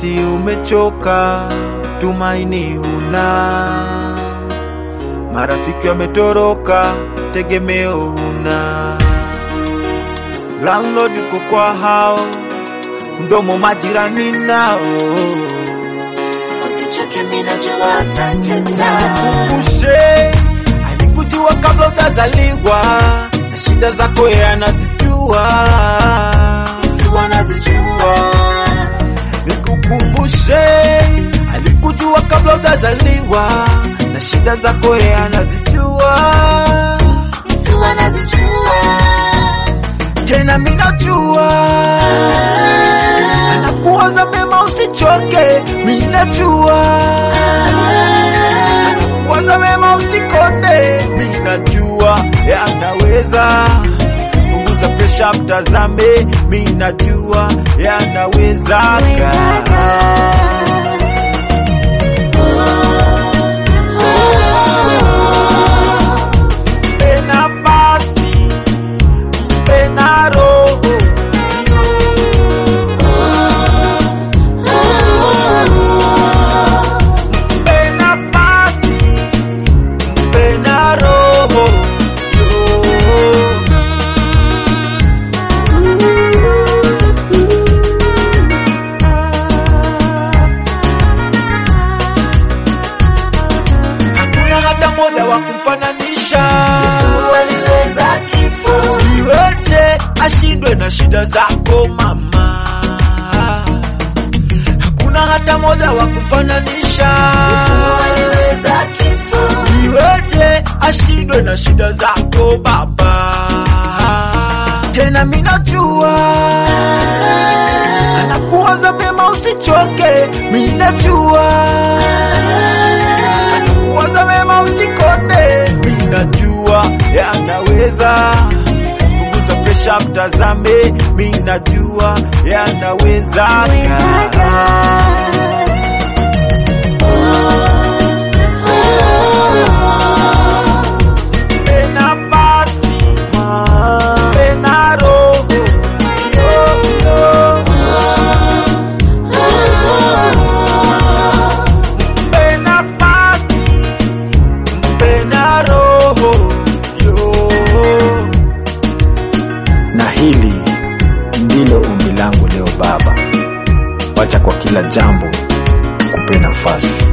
nahisi umechoka, tumaini huna, marafiki wametoroka, tegemeo huna, landlord uko kwa hao, mdomo majirani nao Usichoke, mimi najua utatenda. Kumbushe alikujua kabla utazaliwa, na shida zako yeye anazijua. Yesu anazijua. Nikukumbushe alikujua kabla utazaliwa, na shida zako yeye anazijua. Yesu anazijua. Tena mimi najua anakuwaza mema, usichoke, mimi najua anakuwaza mema, usikonde, mimi najua yanaweza punguza presha, mtazame, mimi najua yanawezaga. Mpe nafasi, mpe na roho mpe nafasi, mpe na roho yo. Hakuna hata moja wa kumfananisha, Waliweza kifo. iweje ashindwe na shida zako mama. Hakuna hata moja wa kumfananisha, Waliweza kifo. iweje ashindwe na shida zako baba. Tena mimi najua anakuwaza mema, usichoke, mimi najua anakuwaza mema, usikonde, mimi najua yanaweza punguza presha, mtazame, mimi najua yanawezaga. Mpe nafasi, mpe na roho yo, yo. Mpe nafasi, mpe na roho yo. na hili ndilo ombi langu leo Baba, wacha kwa kila jambo kupe nafasi.